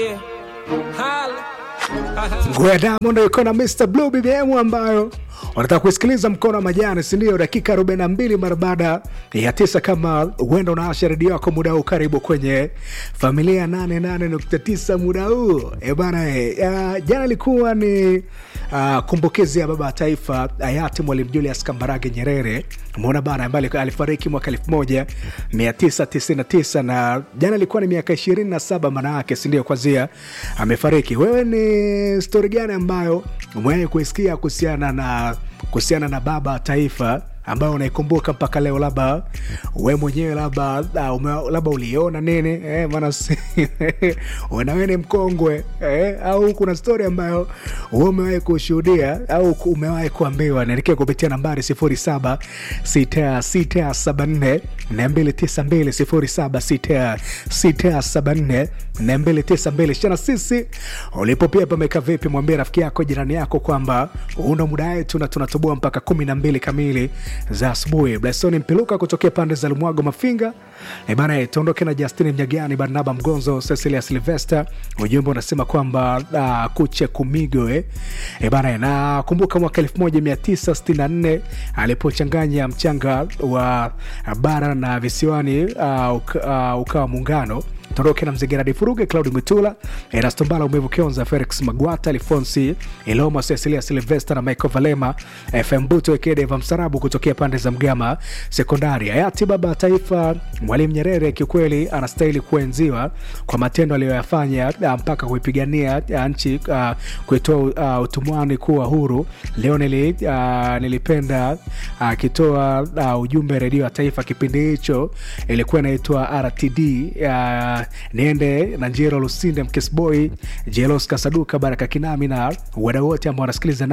Nguo ya Diamond iko na Mr Blue BBM ambayo wanataka kusikiliza mkono wa majani, si ndio? Dakika 42 mara baada ya tisa. Kama huenda unaasha redio yako muda huu, karibu kwenye familia 88.9 muda huu e bana e, uh, jana ilikuwa ni uh, kumbukizi ya baba wa taifa hayati Mwalimu Julius Kambarage Nyerere, umeona bana, ambaye alifariki mwaka 1999 na jana ilikuwa ni miaka 27 maana yake, si ndio? Kwanzia amefariki. Wewe ni stori gani ambayo umewahi kuisikia kuhusiana na kuhusiana na baba wa taifa ambayo unaikumbuka mpaka leo, labda we mwenyewe labda uh, labda uliona nini eh, maana wewe ni mkongwe eh, au kuna stori ambayo we umewahi kushuhudia au umewahi kuambiwa, niandikia kupitia nambari 076674 292 076674 292. Shana sisi ulipo pia pameka vipi? Mwambie rafiki yako, jirani yako kwamba una muda wetu na tunatoboa mpaka kumi na mbili kamili za asubuhi. Blesoni Mpiluka kutokea pande za Lumwago Mafinga e bana, tuondoke na Justin Mnyagani, Barnaba Mgonzo, Cecilia Silvester. Ujumbe unasema kwamba uh, kuche kumigo eh. E bana, na kumbuka mwaka 1964 alipochanganya mchanga wa bara na visiwani uh, uka, uh, ukawa muungano Toroke na Mzegeradi Furuge, Claudi Mwitula, Erasto Mbala, Umevu Kionza, Felix Magwata, Alfonsi Iloma, Cecilia Silvester na Michael Valema, FM Buto Ekedeva Msarabu kutokea pande za Mgama Sekondari. Hayati baba wa taifa Mwalimu Nyerere kiukweli anastahili kuenziwa kwa matendo aliyoyafanya mpaka kuipigania nchi uh, kuitoa uh, utumwani kuwa huru. Leo nili, uh, nilipenda akitoa uh, uh, ujumbe redio ya taifa kipindi hicho ilikuwa inaitwa RTD uh, niende na Njero Lusinde, Mkesboy, Jelos Kasaduka, Baraka Kinami na wadau wote ambao wanasikiliza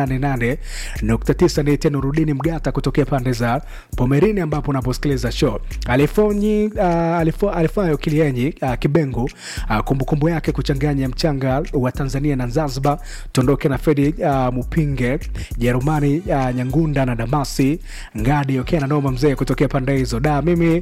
88.9. Ni tena Rudini Mgata kutokea pande za Pomerini ambapo unaposikiliza show. Alifonyi uh, alifo, alifayo Kilienyi uh, Kibengu uh, kumbukumbu yake kuchanganya mchanga wa Tanzania na Zanzibar. Tondoke na Fredi uh, Mupinge, Jerumani uh, Nyangunda na Damasi Ngadi okay, na Noma mzee kutokea pande hizo. Da, mimi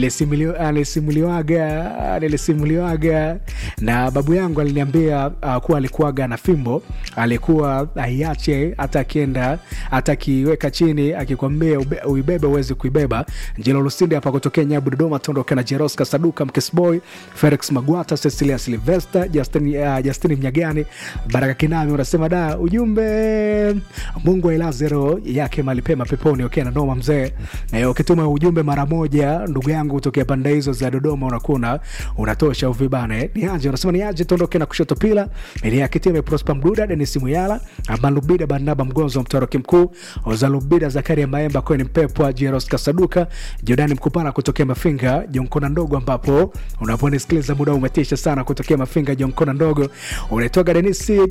nilisimuliwaga nilisimuliwaga na babu yangu aliniambia uh, kuwa alikuwaga na fimbo, alikuwa aiache hata akienda hata akiweka chini, akikwambia uibebe uwezi kuibeba. Njelo Lusinde hapa kutokea Nyabu Dodoma, tondoke na Jeroska Saduka, Mkesboy, Felix Magwata, Cecilia Silvester, Justin, uh, Justin Mnyagani, Baraka Kinami unasema da ujumbe, Mungu ailaze roho yake mahali pema peponi. Okay, na noma mzee, na ukituma ujumbe mara moja, ndugu yangu kutokea pande hizo za Dodoma, unakuwa unatosha uvibane. Ni aje unasema ni aje, tondoke na kushoto pila ili akitime Prosper Mduda, Denis Muyala, Amalubida, Barnaba Mgonzo, Mtoroki Mkuu, Ozalubida, Zakaria Maemba, Kweni Mpepwa, Jeros Kasaduka, Jordani Mkupana kutokea Mafinga, Jonkona Ndogo, ambapo unaponisikiliza muda umetisha sana kutokea Mafinga, Jonkona Ndogo. Unaitoka Denis uh,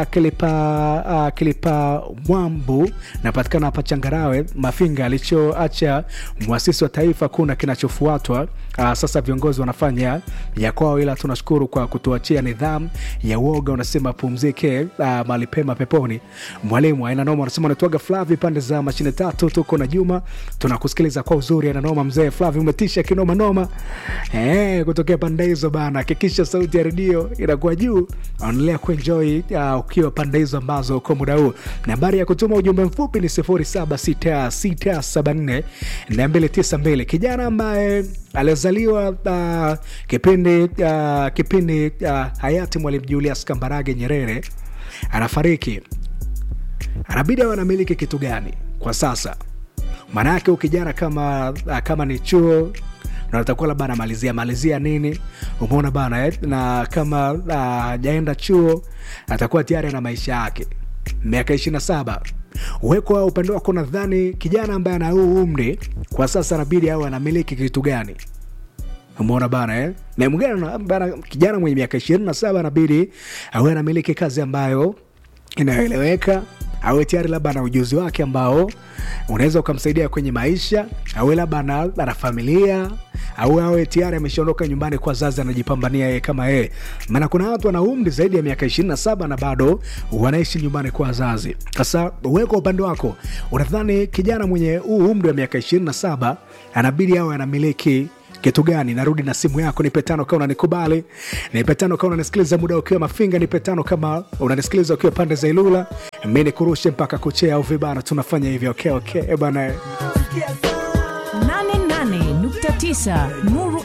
Kilipa uh, Kilipa Mwambu, napatikana hapa Changarawe Mafinga, alichoacha mwasisi wa taifa kuna kinachofuatwa. Uh, sasa viongozi wanafanya ya kwao, ila tunashukuru kwa kutuachia nidhamu ya uoga. Unasema pumzike uh, mahali pema peponi. Mwalimu aina noma, unasema unatoaga Flavi pande za mashine tatu, tuko na Juma, tunakusikiliza kwa uzuri. Aina noma mzee Flavi, umetisha kinoma noma eh, kutokea pande hizo bana. Hakikisha sauti ya redio inakuwa juu, endelea kuenjoy uh, ukiwa pande hizo ambazo uko muda huu. Nambari ya kutuma ujumbe mfupi ni 076674 292 kijana ambaye alizaliwa uh, kipindi uh, kipindi uh, hayati Mwalimu Julius Kambarage Nyerere anafariki, anabidi awe anamiliki kitu gani kwa sasa? Maanake ukijana kama uh, kama ni chuo na atakuwa labda anamalizia malizia nini, umeona bana eh? na kama hajaenda uh, chuo atakuwa tayari ana maisha yake miaka ishirini na saba uweko upande wako, nadhani kijana ambaye ana huu umri kwa sasa anabidi awe anamiliki kitu gani? Umeona bana eh? na mwingine bana, kijana mwenye miaka ishirini na saba anabidi awe anamiliki kazi ambayo inayoeleweka, awe tayari labda ana ujuzi wake ambao unaweza ukamsaidia kwenye maisha, awe labda ana familia au awe tayari ameshaondoka nyumbani kwa zazi, anajipambania yeye kama yeye. Maana kuna watu wana umri zaidi ya miaka ishirini na saba na bado wanaishi nyumbani kwa wazazi. Sasa wewe kwa upande wako unadhani kijana mwenye huu umri wa miaka ishirini na saba anabidi awe anamiliki kitu gani narudi na simu yako nipe tano kama unanikubali nipe tano kama unanisikiliza muda ukiwa mafinga nipe tano kama unanisikiliza ukiwa pande za ilula mi nikurushe mpaka kuchea au vibana tunafanya hivyo okay, okay, bana 88.9 Nuru